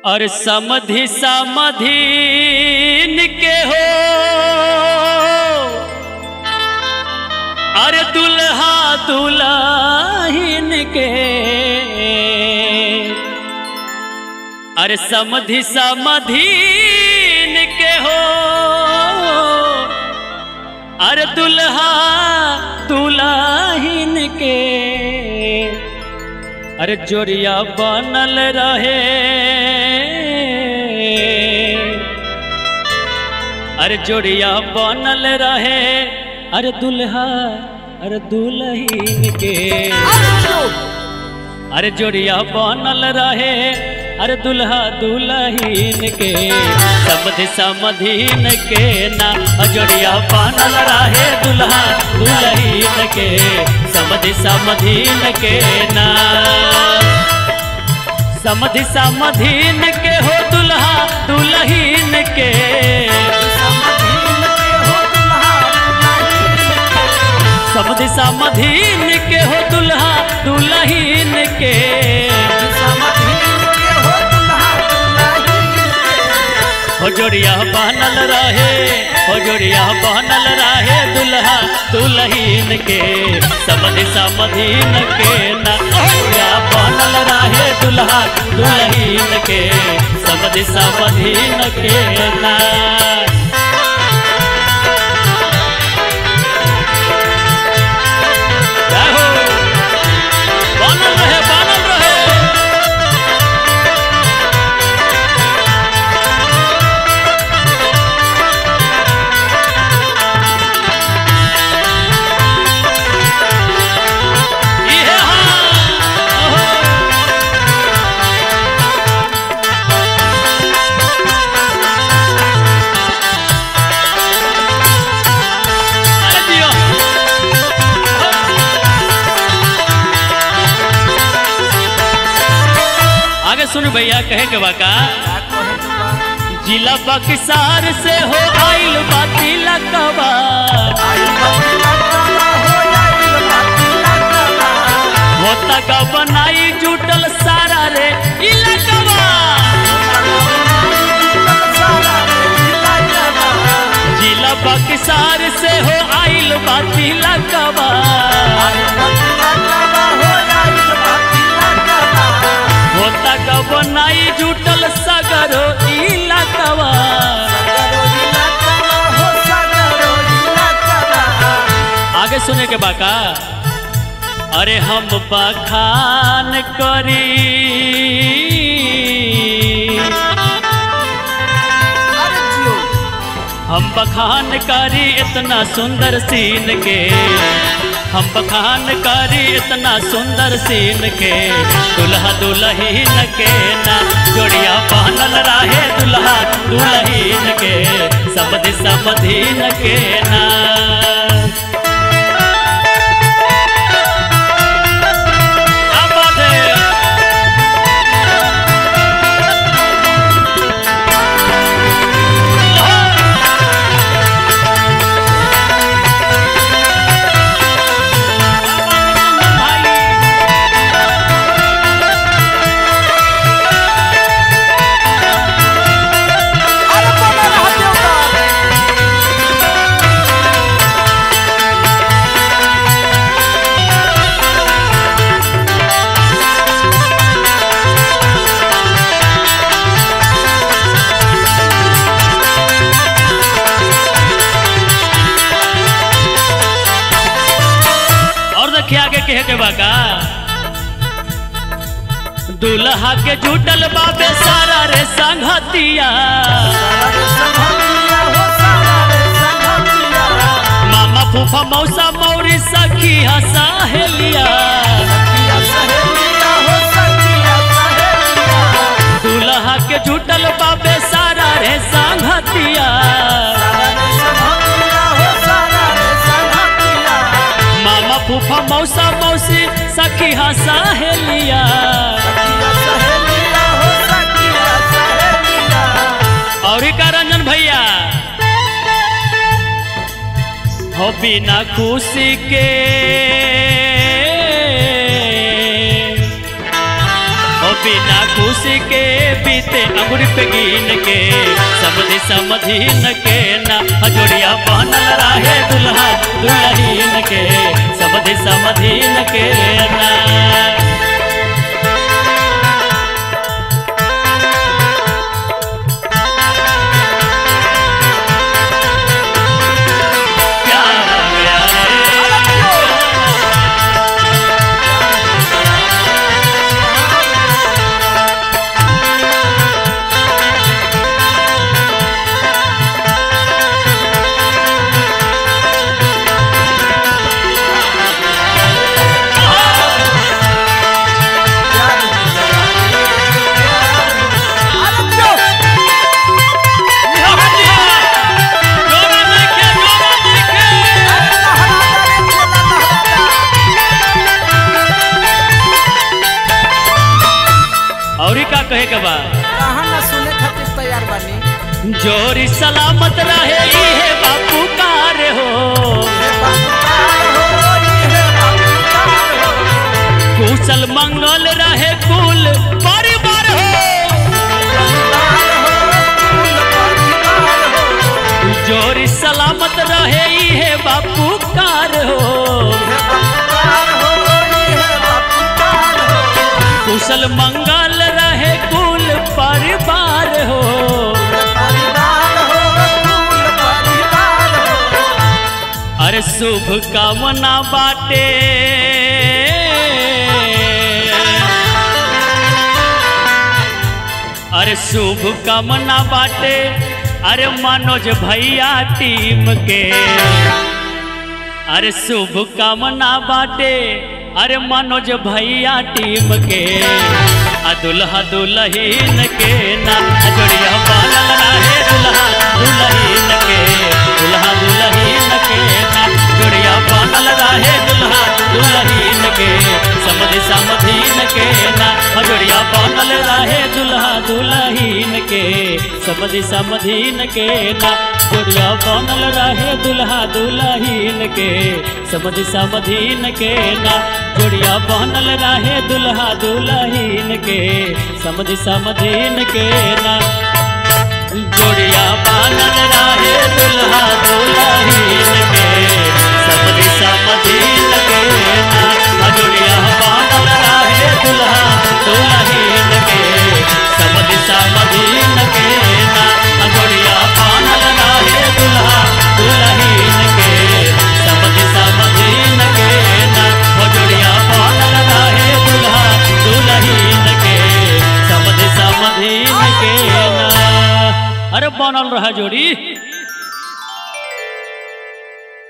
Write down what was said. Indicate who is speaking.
Speaker 1: और समधि समधीन के हो अरे दुल्हा दुल्हिन के अरे समधि समधीन के हो अरे दुल्हा दुल्हिन के अरे जोरिया बनल रहे अरे जोड़िया बनल रहे अरे दुल्हा अरे दुल्हीन के अरे जोड़िया बनल रहे अरे दुल्हा दुल्हीन के समधि समधीन के ना जोड़िया बनल रहे दुल्हा दुल्हीन के समधि समधीन के ना समधि समधीन के हो दुल्हा दुल्हीन के समधि समधीन के हो दुल्हा दुल्हीन के हो जोड़िया बनल रहे हो जोड़िया बनल रहे दुल्हा दुल्हीन के समधि समधीन के ना जोड़िया बनल रहे दुल्हा दुल्हीन के समधि समधीन के ना जय हो बनल रहे बनल रहे इहे हाँ ओहो अरे जियो आगे सुन भैया कहे के बाका जिला बक्सार से हो आइल बाती लकबा होता का बनाई जुटल सारा रे इलाकवा जिला बक्सार से हो आइल बाती लकबा होता का बनाई जुटल सगरो इलाकवा आगे सुने के बाका अरे हम बखान करी हम बखान करी इतना सुंदर सीन के हम बखान करी इतना सुंदर सीन के दुल्हा दुल्हीन के ना जोड़िया पहनल रहे दुल्हा दुल्हीन के समधि समधीन के ना क्या बात है और देखिए आगे कहे के बाका दुल्हा के जुटल बाबे सारा रे संगतिया मामा फूफा मौसा मौरी सखी सहेलिया दुल्हा के जुटल बाबे सारा रे संगतिया मामा फूफा मौसा मौसी सखी सहेलिया और का रंजन भैया हो बिना खुशी के हो बिना खुशी के बीते अंगुरी पे गिन के समधि समधीन के ना जोड़िया बनल रहे दुल्हा दुल्हीन के समधि समधीन के ना प्यार प्यार जोरा नइखे, जोरा नइखे। और का कहे के बा
Speaker 2: कहाँ ना सुने खातिर तैयार बानी
Speaker 1: जोरी सलामत रहे इहे बापू कार हो
Speaker 2: हे बाबूकार हो, हे बाबूकार हो,
Speaker 1: कुशल मंगल रहे कुल परिवार हो
Speaker 2: परिवार हो, कुल परिवार हो,
Speaker 1: जोरी सलामत रहे इहे बापू कार हो
Speaker 2: हे बाबूकार हो, हे बाबूकार हो,
Speaker 1: कुशल मंगल रहे कुल परिवार हो
Speaker 2: परिवार हो, कुल परिवार हो,
Speaker 1: अरे शुभ कामना बाटे अरे शुभ कामना बाटे अरे मनोज भैया टीम के अरे शुभ कामना बाटे अरे मनोज भैया टीम के आ दुल्हा दुल्हीन के ना जोड़िया बनल रहे दुल्हा दुल्हीन के दुल्हा दुल्हीन के ना जोड़िया बनल रहे दुल्हा दुल्हीन के समधि समधीन के ना जोड़िया बनल रहे दुल्हा दुल्हीन के समधि समधीन के ना जोड़िया बनल रहे दुल्हा दुल्हीन के समधि समधीन के ना जोड़िया बनल रहे दुल्हा दुल्हीन के समधि समधीन के ना जोड़िया बनल रहे दुल्हा दुल्हीन के समधि समधीन के ना जोड़िया बनल रहे दुल्हा दुल्हीन के समधि समधीन के ना जोड़िया बनल रहे दुल्हा दुल्हीन के समधि समधीन के ना हो जोड़िया बनल रहे दुल्हा दुल्हीन के समधि समधीन के ना अरे बनल रहा जोड़ी